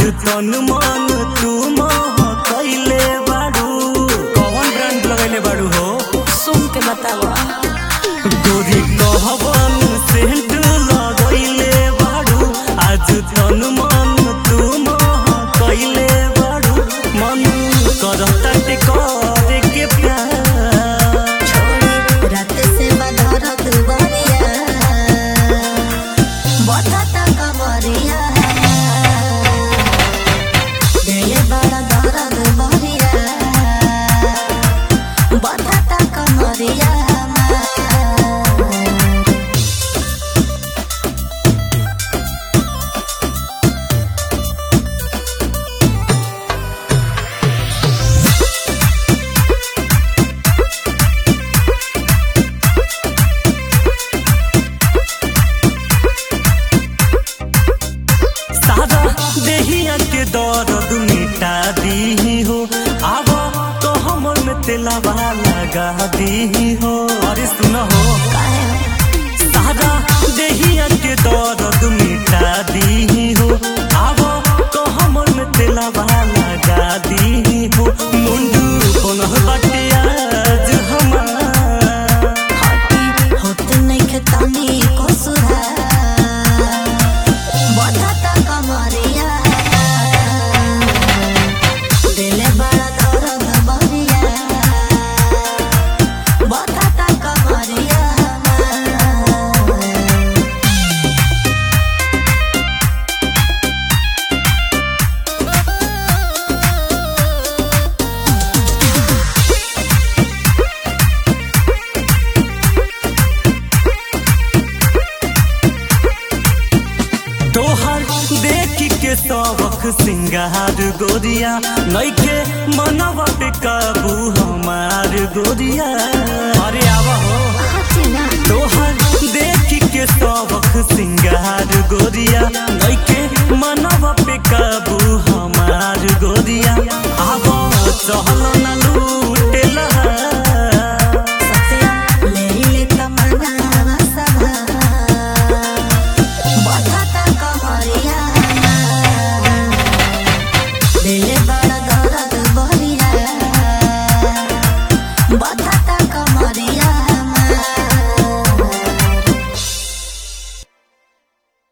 तन मन तू मोह कैले बाड़ू कौन ब्रांड लगैले बाड़ू हो सुन के बतावा गोरी कहबन सेंट लगैले बाड़ू आज तन मन तू मोह कैले बाड़ू मन करता ते करे के प्यार छोड़ी रात से बदरत बरिया बताता कमरिया दिल बड़ा दर्द बरिया बताता कमरिया सादा देहिया के दर्द मिटा दी हो आब तो हमर में तेलावा लगा दी हो अरे सुन हो सादा देहिया के दर्द मिटा दी हो आब तो हमर में तेलावा लगा दी हो मुंडू कोन बाटे आज हमार हटी होत नहीं खेतानी को सुधार बताता कमरिया दिल बड़ा दर्द बरिया बताता कमरिया तोहर देख के सबक सिंगार गोरिया नइखे मनवा पे काबू हमार गोरिया अरे आव हो हटी ना तोहर देख के सबक सिंगार गोरिया